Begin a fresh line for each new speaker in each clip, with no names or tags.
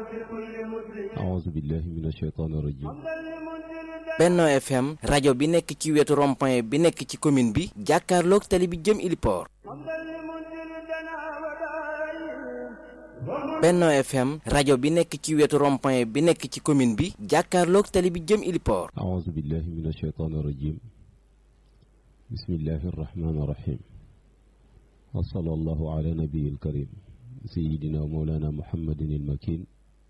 أعوذ بالله من الشيطان الرجيم
Benno FM rajo bi nekk ci wetu rond-point bi nekk ci commune bi jàkkaarloog tali bi jëm Iliport Benno FM rajo bi nekk ci wetu rond-point bi nekk ci commune bi jàkkaarloog tali bi jëm Iliport
أعوذ بالله من الشيطان الرجيم بسم الله الرحمن الرحيم وصلى الله على نبي الكريم سيدنا ومولانا محمد المكين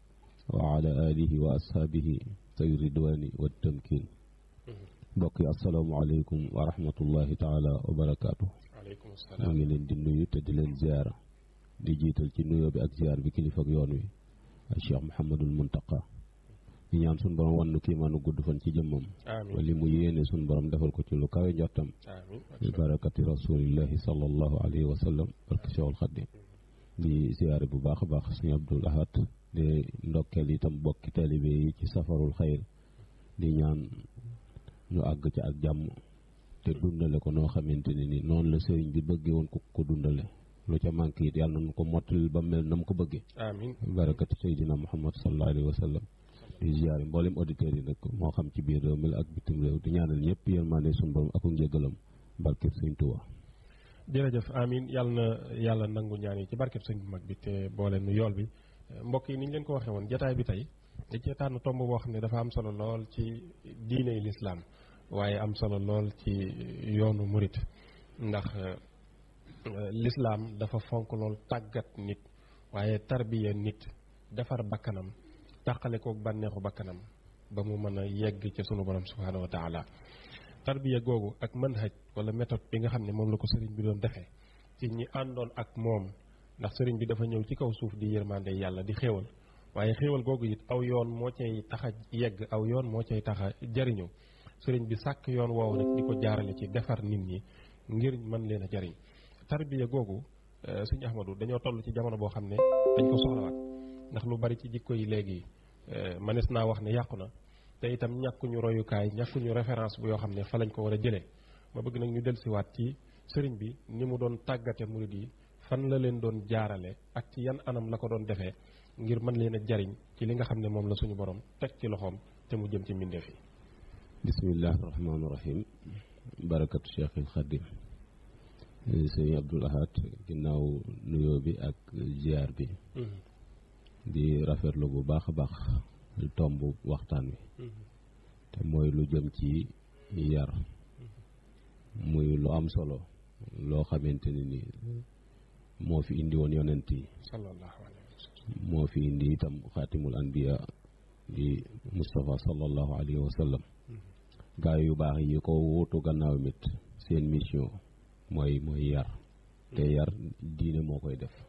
وعلى آله وأصحابه طيب الرضوان والتمكين mbokk yi asalaamaaleykum wa rahmatullahi taala wa barakaatu
waaleykum
maa
salaam
ngi leen di nuyu te di leen ziara di jiital ci nuyoo bi ak ziar bi kilifa ak yoon wi ak Cheikh Mouhamadul Muntaqa di ñaan suñu borom wan nu kiimaanu gudd fan ci jëmmam
amiin
wali mu yéene suñu borom defal ko ci lu kawe njortam
amiin
bi barakati rasulillahi sallallahu alayhi wa sallam barke Cheikhul Xadim di ziare bu baax a baax suñu Abdul Ahad di ndokkeel itam bokki taalibe yi ci safarul xayr di ñaan ñu àgg ci ak jàmm te dundale ko noo xamante ne ni noonu la sëriñ bi bëggee woon ko ko dundale lu ca manqué it yàlla nañu ko mottali ba mel na mu ko bëggee
amiin
barakati Seydina Muhammad sallallahu alayhi wa sallam di ziare mboolem auditeurs yi nag moo xam ci biir réew mi la ak bitim réew di ñaanal ñëpp yërmande suñu borom ak njëgalam barkeb Sëriñ Tuubaa
jërëjëf amiin yàlla na yàlla nangu ñaan yi ci barkeb sëñ bu mag bi te boole nu yool bi mbokk yi ni ñu leen ko waxee woon jataay bi tey da cee tànn tomb boo xam ne dafa am solo lool ci diiney lislaam waaye am solo lool ci yoonu murit ndax euh, lislaam dafa fonk lool tàggat nit waaye tarbiya nit defar bakkanam tàqale kook bànneexu bakkanam ba mu mën a yegg ci sunu borom subhaanahu wa taala tarbiya googu ak manhaj wala méthode bi nga xam ne moom la ko sëriñ bi doon defee ci ñi àndoon ak moom ndax sëriñ bi dafa ñëw ci kaw suuf di yërmande yàlla di xéewal waaye xéewal googu it aw yoon moo cay tax a yegg aw yoon moo cay tax a jariñu sëriñ bi sàkk yoon woowu nag di ko jaarale ci defar nit ñi ngir mën leen a jariñ tarbiya googu euh, sëñ Ahmadu dañoo toll ci jamono boo xam ne dañ ko soxlawaat ndax lu bari ci jikko yi léegi euh, mënees naa wax ne yàqu na te itam ñàkkuñu royukaay ñàkkuñu référence bu yoo xam ne fa lañ ko war a jëlee ma bëgg nag ñu dellusiwaat ci sëriñ bi ni mu doon tàggate murid yi fan la leen doon jaarale ak ci yan anam la ko doon defee ngir mën leen a jariñ ci li nga xam ne moom la suñu borom teg ci loxoom te mu jëm ci mbindeef yi
bismillahi rahmaani rahim barakatu cheikhil xadim sëñ Abdul Ahad ginnaaw nuyoo bi ak ziar bi di rafetlu bu baax a baax tomb waxtaan wi te mooy lu jëm ci yar muy lu am solo loo xamante ne ni moo fi indi woon yonent yi
sallallahu alayhi wa sallam
moo fi indi itam xaatimul anbiya di Moustapha sallallahu alayhi wa sallam gaa yu baax yi ko wuutu gannaaw mit seen mission mooy mooy yar te yar diine moo koy def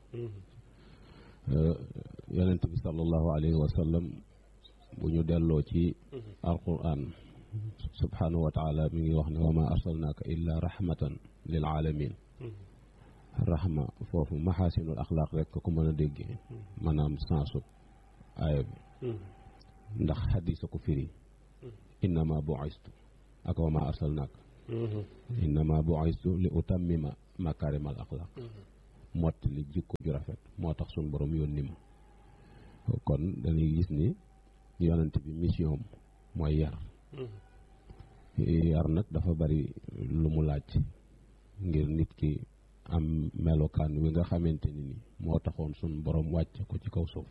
yonent bi sallallahu alayhi wa sallam bu ñu delloo ci alquran subhanahu wa taala mi ngi wax ne wa ma arsalnaaka illa rahmatan lil alamin rahma foofu maxaasinul axlaaq rek ko mën a déggee maanaam sensu aaya bi ndax xadisa ko firi innama bu'istu ak wa ma arsalnaaka innama bu'istu li utammima makaarimal axlaaq mott li jikko ju rafet moo tax suñ borom yónni ma kon dañuy gis ni yonent bi mission am mooy yar yar nag dafa bari lu mu laaj ngir nit ki am melokaan wi nga xamante ni ni moo taxoon suñ borom wàcce ko ci kaw suuf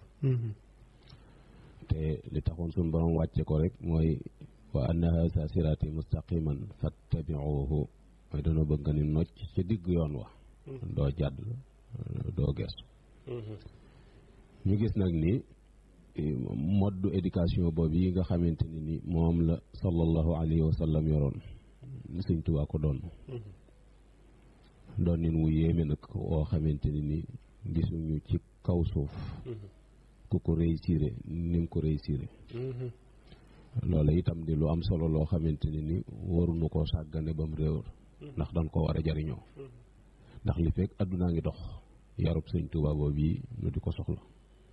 te li taxoon suñ borom wàcce ko rek mooy wa anna haza siraati mustaqiman fattabiuhu mooy dañoo bëgg nga ni nocc ci digg yoon wa doo jàdd doo gestu ñu gis nag ni mode éducation boobu yi nga xamante ni ni moom la sallallahu alayhi wa sallam yoroon Sëñ Tuubaa ko doon doon nin wu yéeme nag woo xamante ni ni gisuñu ci kaw suuf ku ko réussir ni nga ko réussir loola itam di lu am solo loo xamante ni ni waruñu koo sàggane bam réewar ndax dañ ko war a jariñoo ndax li fekk addunaa ngi dox yarub Sëñ Tuubaa boobu yi ñu di ko soxla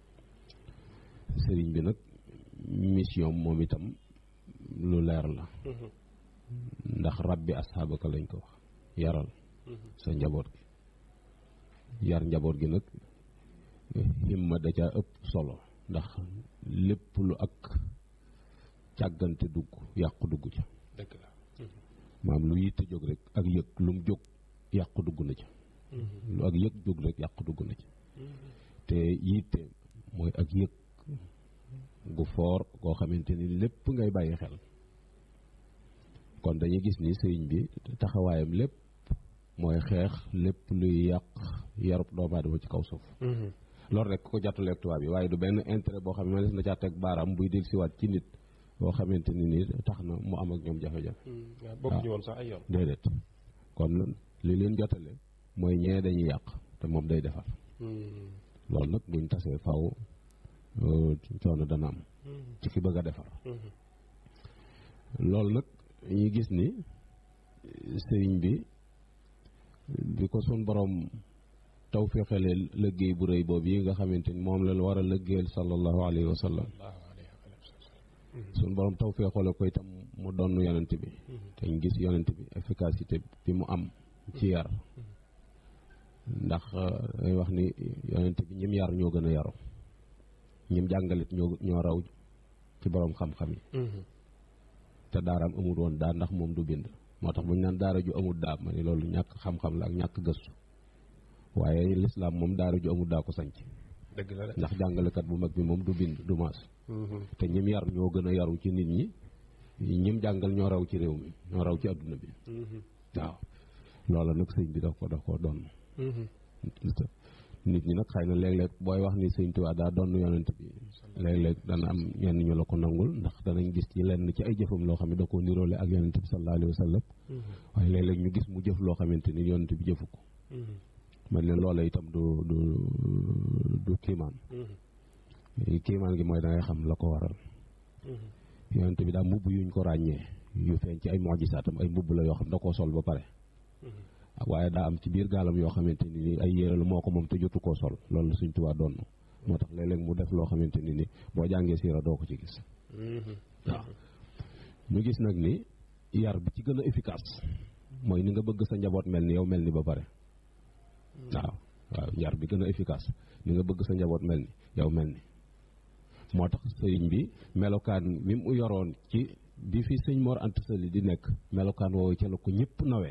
sëriñ bi nag mission moom itam lu leer la ndax rabbi asxaabaka lañ ko wax yaral sa njaboot gi yar njaboot gi nag himma da caa ëpp solo ndax lépp lu ak càggante dugg yàqu dugg ca
dëgg la
maam lu yitte jóg rek ak yëg lu mu jóg yàqu dugg na ca lu ak yëg jóg rek yàqu dugg na ca te yitte mooy ak yëg gu foor koo xamante ni lépp ngay bàyyi xel kon dañuy gis ni sëriñ bi taxawaayam lépp mooy xeex lépp luy yàq yarub doomu aadama ci kaw suuf loolu rek ko jàttaleeg tubaab yi waaye du benn intérêt boo xam ne des na caa teg baaraam buy del siwaat ci nit boo xamante ni ni tax na mu am ak ñoom jafe-jafe
waaw bokk ñu woon sax ay yoon
déedéet kon li leen jotale mooy ñee dañuy yàq te moom day defar loolu nag buñ tasee faw coono dana am ci ki bëgg a defar loolu nag ñu gis ni sëriñ bi bi ko sun borom taw féexalee liggéey bu rëy boobu yi nga xamante ni moom la war a liggéeyal sallallahu alayhi wa sallam sun borom taw féexale ko itam mu donn yonent bi te ñu gis yonent bi efficacité bi mu am ci yar ndax day wax ni yonent bi ñim yar ñoo gën a yaru ñim jàngalit ñoo ñoo raw ci borom xam-xam yi te daaraam amul woon daa ndax moom du bind moo tax bu ñu naan daara ju amul daa ma ni loolu ñàkk xam-xam la ak ñàkk gëstu waaye lislaam moom daara ju amul daa ko sanc
dëgg la
ndax jàngalekat bu mag bi moom du bind du maas te ñim yar ñoo gën a yaru ci nit ñi ñim jàngal ñoo raw ci réew mi ñoo raw ci adduna bi waaw loola nag sëñ bi daf ko daf ko doon nit ñi nag xëy na léeg-léeg booy wax ni sëñ Tuubaa daa doon yonent bi léeg-léeg dana am ñenn ñu la ko nangul ndax danañ gis ci lenn ci ay jëfam loo xam ne da koo niroole ak yonent bi sallallahu alayhi wa sallam waaye léeg-léeg ñu gis mu jëf loo xamante ni yonent bi jëfu ko man leen loola itam du du du kiimaan kiimaan gi mooy da ngay xam la ko waral yonent bi daa mbubb yuñ ko ràññee yu feeñ ci ay mojisaatam ay mbubb la yoo xam da koo sol ba pare waaye daa am ci biir gaalam yoo xamante ni ni ay yére la moo ko moom te jotu koo sol loolu Sëñ Tuubaa doon moo tax léeg-léeg mu def loo xamante ni ni boo jàngee siira doo ko ci gis waaw ñu gis nag ni yar bi ci gën a efficace mooy ni nga bëgg sa njaboot mel ni yow mel ni ba pare waaw waaw yar bi gën a efficace ni nga bëgg sa njaboot mel ni yow mel ni moo tax sëriñ bi melokaan mi mu yoroon ci bi fi sëñ Mor Anta Sali di nekk melokaan woowu ca la ko ñëpp nawee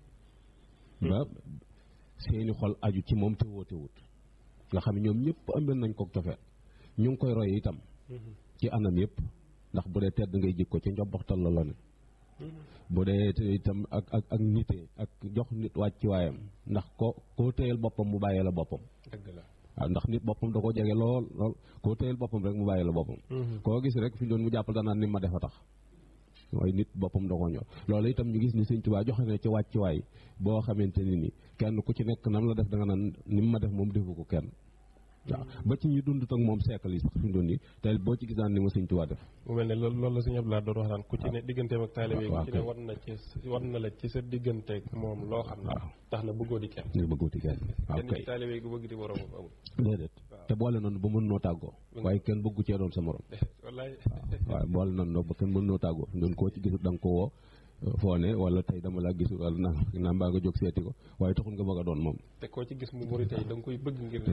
ba seeni xol aju ci moom te woote wut nga xam ne ñoom ñëpp ëmbal nañ ko cofeet ñu ngi koy roy itam ci anam yëpp ndax bu dee tedd ngay jikko ci njobbaxtal la la ne bu dee itam ak ak ak nite ak jox nit wàcc waayam ndax ko koo téyel boppam mu bàyyee la boppam
dëgg la
waaw ndax nit boppam da ko jege lool lool koo téyel boppam rek mu bàyyee la boppam koo gis rek fi doon mu jàppal danaan ni ma defa tax waaye nit boppam da ko ñor loolu itam ñu gis ni Sëñ Tuubaa joxe na ci wàcc waay boo xamante ni ni kenn ku ci nekk nam la def da nga naan ni ma def moom defu ko kenn waaw ba ci ñu dund ak moom siècle yi sax fi mu doon nii te boo ci gis daan ni ma Sëñ Tuubaa def
mu mel ne loolu loolu la sëñ Abdoulaye doon wax naan ku ci ne digganteem ak taalibe ku ci ne war na ci war na la ci sa digganteeg moom loo xam ne tax na bëggoo di kenn
nga bëggoo di kenn waaw
kenn
kay
ci taalibe gu bëgg di borom amul
déedéet te boole noonu ba mën noo tàggoo waaye kenn bëggu cee doon sa morom
wallaay
waaw boole noonu ba kenn mën noo tàggoo fi mu doon koo ci gisut da nga ko woo foo ne wala tey dama laa gisul wala naa naa mbaa nga jóg seeti ko waaye taxul nga bëgg a doon moom
te koo ci gis mu muri tey da nga koy bëgg ngir